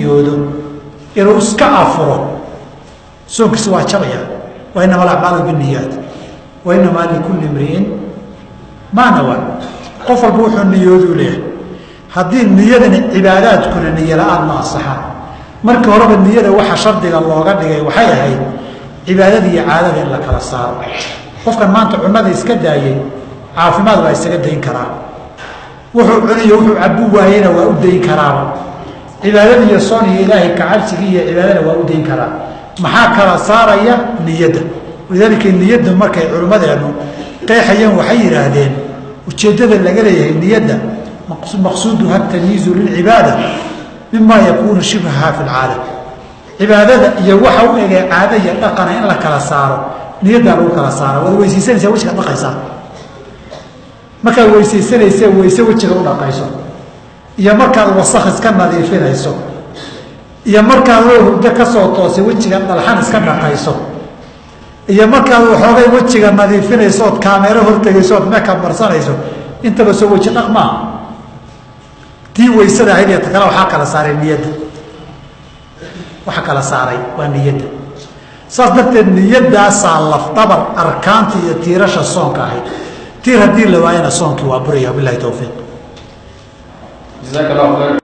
niyoodo inuu iska afuro soonkiisa waa jabaya wa inama alacmaalu biniyaat wa inamaa likulli imri'in maa nawa qof walba wuxuu niyooduu leeyahay haddii niyadani cibaadaadkuna niyo la-aan ma asaxaan markii horeba niyada waxa shardiga looga dhigay waxay ahayd cibaadada iyo caadada in la kala saaro qofkan maanta cunada iska daayey caafimaad waa isaga dayn karaa wuxuu cuniyo wuxuu cabu waayena waa u dayn karaaba cibaadada iyo soon iyo ilaahay kacabsigii iyo cibaadana waa u dayn karaa maxaa kala saaraya niyadda walidaalika niyadda markay culimmadeenu qeexayeen waxay yidhaahdeen ujeeddada laga leeyahay niyadda maqsuuduha tamyiizu lilcibaada mima yakuunu shibhaha fi lcaada cibaadada iyo waxa u egee caada iyo dhaqana in la kala saaro niyaddaa lagu kala saara waad weysaysanaysaa wejiga dhaqaysaa markaad weysaysanaysa weyse wejiga u dhaqayso iyo markaad wasakh iska nadiifinayso iyo markaad oo hurdo ka soo toosay wejiga dhalxan iska dhaqayso iyo markaad waxoogay wejiga nadiifinayso ood kaameero hortegayso ood meka marsanayso intaba soo weji dhaq maaha tii weysada ahayd iyo ta kale waxaa kala saaray niyadda waxa kala saaray waa niyadda saas darteed niyaddaasaa lafdhabar arkaanta iyo tiirasha soonka ahayd tiir haddii la waayana soonkii waa buraya bilahi towfiiq